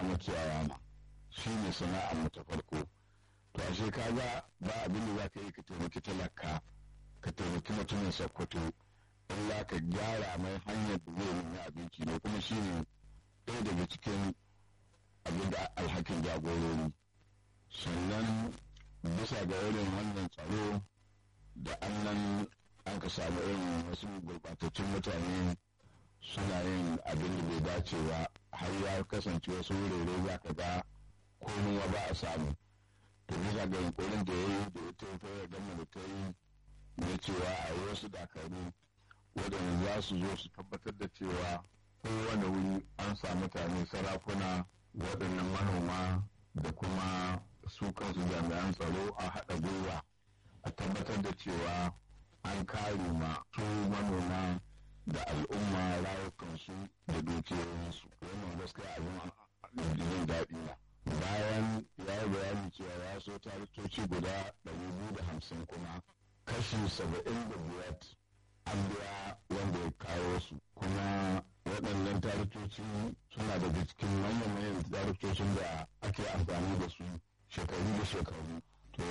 makiyaya ma shi ne sana'ar mu ta farko to ashe kaga ba abin da za ka yi ka taimaki talaka ka taimaki mutumin sakkwato illa ka gyara mai hanyar da zai nemi abinci ne kuma shi ne ɗaya daga cikin abin da alhakin jagorori sannan bisa ga irin wannan tsaro da annan an ka samu irin wasu gurɓatattun mutane suna yin abin da bai dace ba har ya kasance wasu wurare za ka ga komai ba a samu to bisa ga yunkurin da ya yi da ya taifar da gama da ta yi na cewa a yi wasu dakaru waɗanda za su zo su tabbatar da cewa kowane wuri an sa mutane sarakuna waɗannan manoma da kuma su kansu jami'an tsaro a haɗa gwiwa a tabbatar da cewa an kare ma su manoma da al'umma rayukansu da dukiyoyinsu wannan gaskiya abin jin daɗi na bayan ya yi bayani cewa ya so taritoci guda 250 kuma kashi 75 an biya wanda ya kawo su kuma waɗannan taritoci suna daga cikin manyan manyan taritocin da ake amfani da su shekaru da shekaru to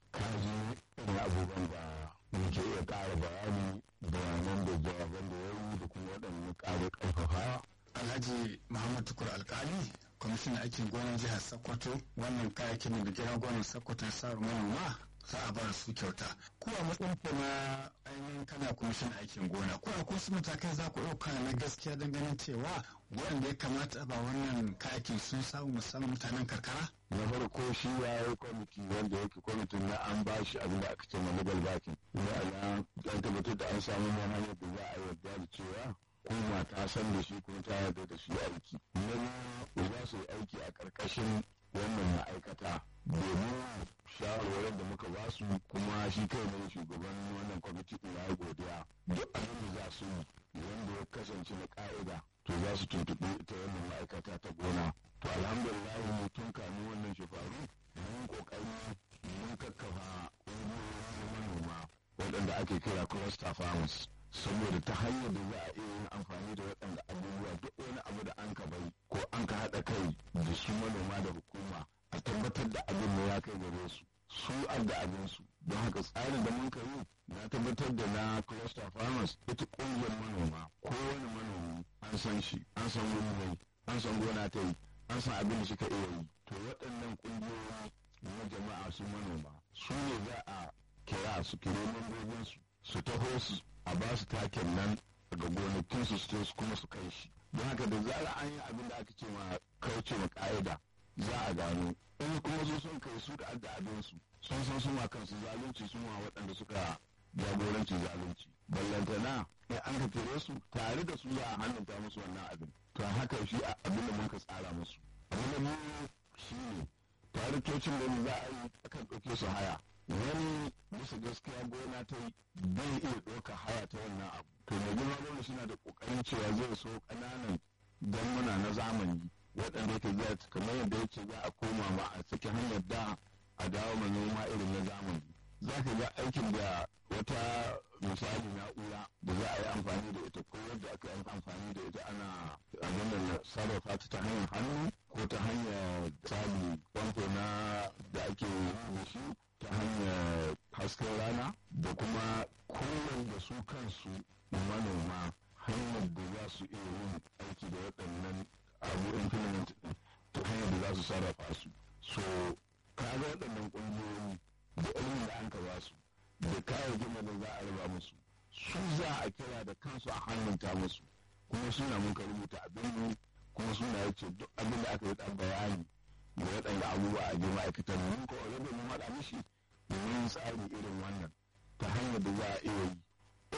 kaji irin abubuwan da muke iya ƙara bayani bayanan da jawaban da ya yi da kuma waɗannan ƙara ƙarfafa alhaji muhammad tukur alkali kwamishinan aikin gonar jihar sokoto wannan kayakin da gidan gonar sokoto ya sa manoma za a bar su kyauta ko a matsayin ku na ainihin kana kwamishin aikin gona ko a wasu matakai za ku ɗauka na gaskiya don ganin cewa waɗanda ya kamata a ba wannan kayakin sun samu musamman mutanen karkara na farko shi ya yi kwamiti wanda yake kwamitin na an ba shi abin da aka ce ma legal backing ne a an tabbatar da an samu hanyar da za a yarda da cewa kuma ta san da shi kuma ta yarda da shi aiki na biyu za su yi aiki a ƙarƙashin wannan ma'aikata domin shawarwarin da muka ba su kuma shi kai ne shugaban wannan kwamiti ɗin ya godiya duk abin da za su yi wanda ya kasance na ka'ida to za su tuntuɓi ita wannan ma'aikata ta gona to alhamdulillah tun kamin wannan shefaru mun kokari mun kakkafa ƙungiyoyin manoma waɗanda ake kira cluster farmers saboda ta hanyar da za a iya yin amfani da waɗanda abubuwa duk wani abu da an ka bai ko an ka haɗa kai da su manoma da hukuma a tabbatar da abin da ya kai gare su su adda abin su don haka tsarin da mun ka yi na tabbatar da na cluster farmers ita ƙungiyar manoma kowane manomi an san shi an san wuri mai an san gona ta yi an san abin da suka iya yi to waɗannan ƙungiyoyi na jama'a su manoma su ne za a kira su kire membobinsu su taho su a ba su taken nan daga gonakin su su kuma su kai shi don haka da zara an yi abin da aka ce ma kauce ma ka'ida za a gano in kuma su sun kai su da adda abin su sun san suma kansu zalunci suma waɗanda suka jagoranci zalunci ballantana in an ka kire su tare da su za a hannunta musu wannan abin to haka shi abin da muka tsara musu abin da mu shi ne taritocin da za a yi akan ɗauke su haya wani bisa gaskiya gona ta yi bai iya ɗauka haya ta wannan abu to mai girma gwamna suna da ƙoƙarin cewa zai so ƙananan ganguna na zamani waɗanda yake zai kamar yadda yake za a koma ma a cikin hanyar da a dawo manoma irin na zamani za ka ga aikin da wata misali na'ura da za a yi amfani da ita ko yadda aka yi amfani da ita ana abin da sarrafa ta ta hanyar hannu ko ta hanyar tsali famfo na da ake yi shi ta hanyar hasken rana da kuma kowane da su kansu manoma hanyar da za su iya yin aiki da waɗannan abu implement ta hanyar da za su sarrafa su so kaga waɗannan ƙungiyoyi da ilimin da an ka ba su da kayayyakin da za a raba musu su za a kira da kansu a hannunta musu kuma suna mun ka rubuta abin mu kuma suna yace duk abin da aka yi ɗan bayani da waɗanda abubuwa a jima ma'aikatan mun ko already mun haɗa mishi domin tsari irin wannan ta hanyar da za a iya yi